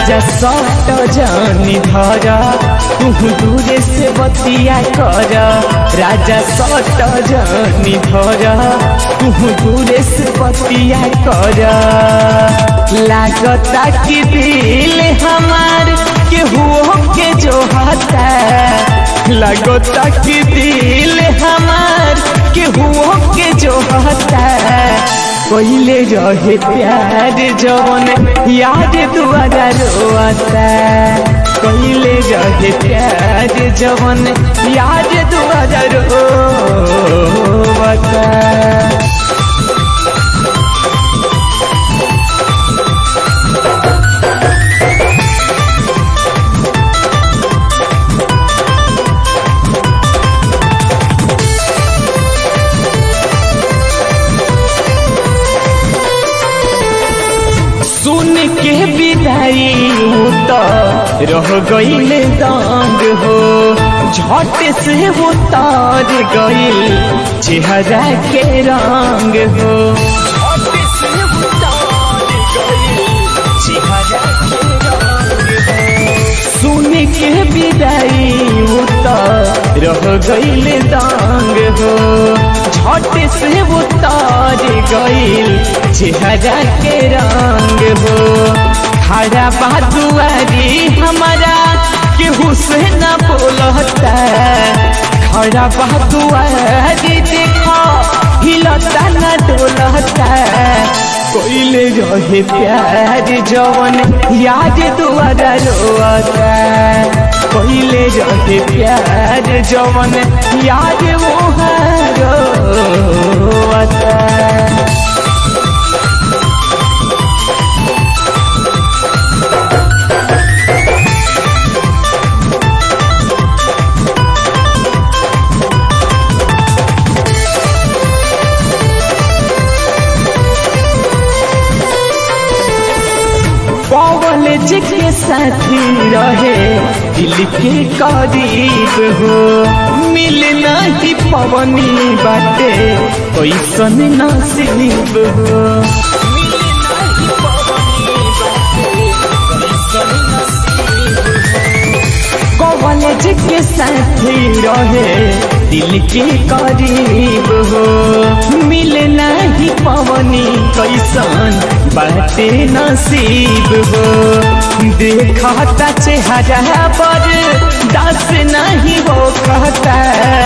राजा सट जानी धर तू दूरे से बतिया कर राजा सट जानी धर तू दूरे से बतिया कर लागता कि दिल हमार केहू के जो हता लगता कि दिल हमार केहू के जो हता पहले रहे प्यार जवन याद दुआरा रोता पहले रहे प्यार जवन याद दुआरा रोता सुन के विदाई तो रह गईल दांग हो झट से वो तार गईल चेहरा के रंग हो झट से वो तार गईल चेहरा के रंग हो सुन के विदाई तो रह गईल दांग हो झट से वो तार गईल चेहरा के रंग हो खड़ा बादुआरी हमारा केहू से न बोलता खड़ा बादुआरी देखो हिलता न डोलता कोइले रहे प्यार जवन याद दुआरा रोता कोइले रहे प्यार जवन याद वो रोता कॉलेज के साथी रहे दिल के करीब हो मिल नहीं पवनी बाटे कैसन नसीब हो कॉलेज के साथी रहे दिल के करीब हो मिल नहीं पवनी कैसन बाटे नसीब हो देखता चेहरा पर दस नहीं हो कहता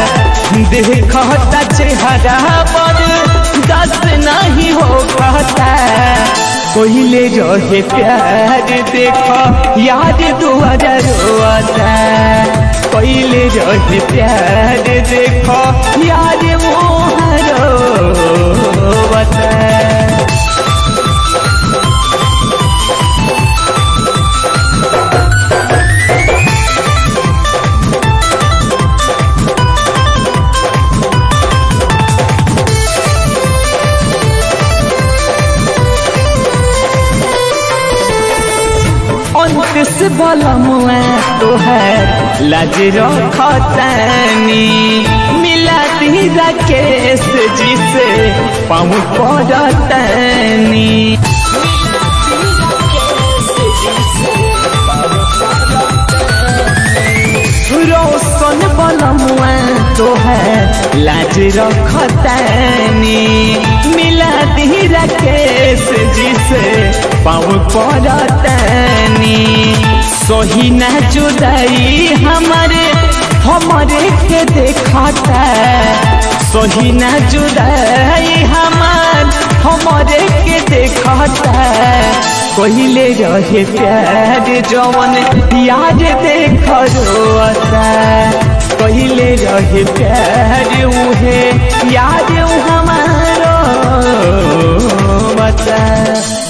देखता चेहरा पर दस नहीं हो कहता कोइले रहे प्यार देखो याद दुआरा रोता कोइले रहे प्यार देखो याद मोह रोता अंत से भला मुआ तो है लाज रखतानी मिला दी राकेश जी से पाँव पड़तानी रोशन बलमुआ तो है लाज रखतानी मिला दी राकेश जी से पाँव पड़तानी सही ना जुदाई हमारे हमारे के देखता सही ना जुदाई हमार हमारे के देखता कहले रहे प्यार जवन याद देख रोता कहले रहे प्यार उहे याद हमारो बता